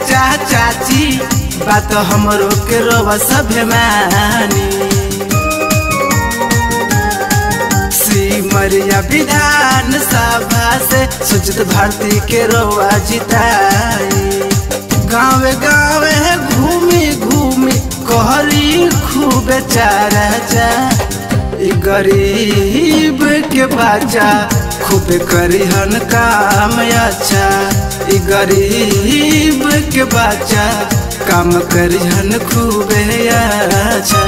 चाचा चाची बात हमरो के रोवा सभे मानी सिमरिया विधान सभा से सुचित भारती के रोवा जिताई गाँव गाँव घूमी घूमी कहरी खूब चारा चा ई गरीब के बच्चा खूब करिहन काम अच्छा ई गरीब के बच्चा काम करिहन खूब अच्छा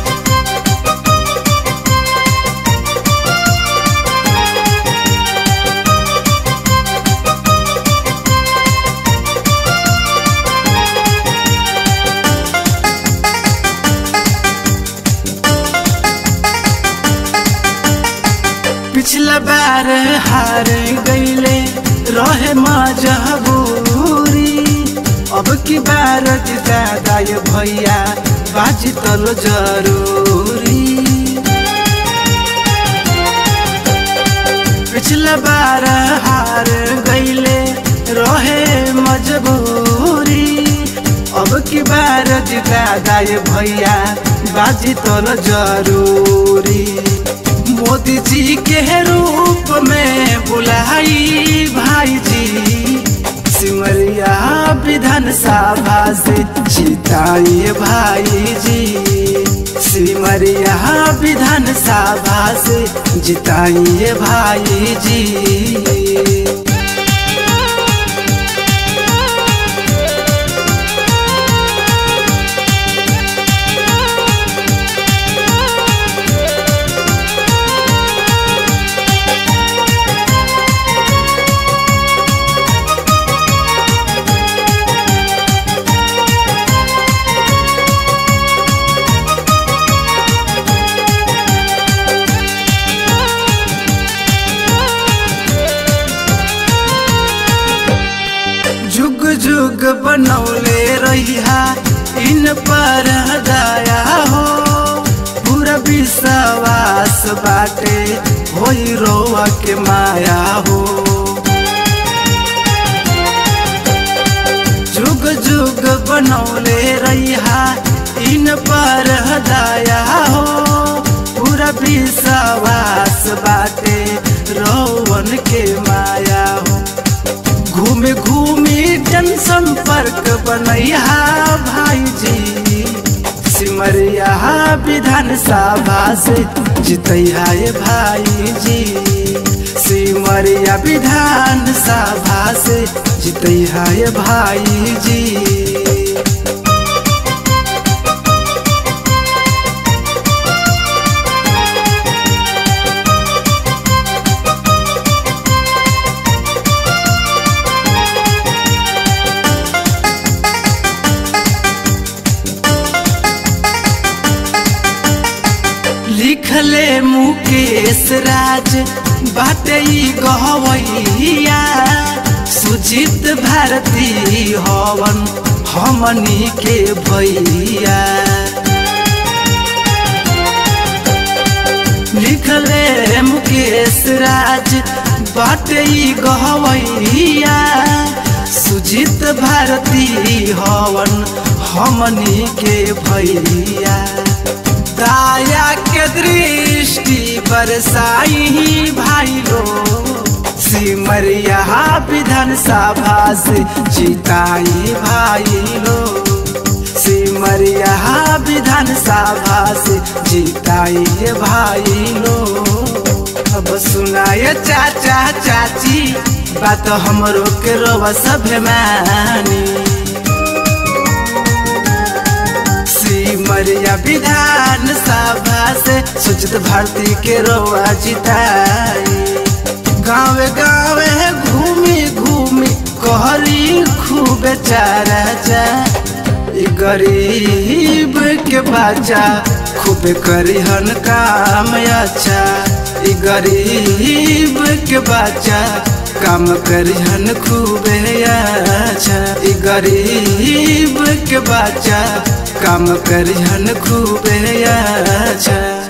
पिछला बार हार गईले रहे मजबूरी अब की बार दादा ये भैया बाजी तलो जरूरी पिछला बार हार गईले रहे मजबूरी अब की बार दादा ये भैया बाजी तलो जरूरी मोदी जी के रूप में बुलाई भाई जी सिमरिया विधान सभा से जिताइए भाई जी सिमरिया विधान सभा से जिताइए भाई जी जुग जुग बनौले रहिया इन पर दया हो पूरा विश्वास बाटे होई रोआ के माया हो जुग जुग बनौले रहिया इन पर दया हो पूरा विश्वास बाटे रोवन के माया हो घूमे घूमे जन संपर्क बनैया भाई जी सिमरिया विधान सभा से जितैया ये भाई जी सिमरिया विधान सभा से जितैया ये भाई जी लिखले मुकेश राज बाटे गहवैया सुजित भारती हवन हमनी के भैया लिखले मुकेश राज बाटे गहवैया सुजित भारती हवन हमनी के भैया दाया के दृष्टि बरसाई भाई लो सिमरिया विधान सभा से जिताई भाई लो सिमरिया विधान सभा से जिताई भाई लो अब सुनाए चाचा चाची बात हमरो के रोवा सभे मानी सिमरिया विधान सभा से सुचित भारती के रोआ जिताई गाँव गाँव घूमी घूमी कहरी खूब चारा चा ई गरीब के बच्चा खूब करिहन काम अच्छा ई गरीब के बच्चा काम करिहन खूब अच्छा ई गरीब के बच्चा काम करिहन खूब अच्छा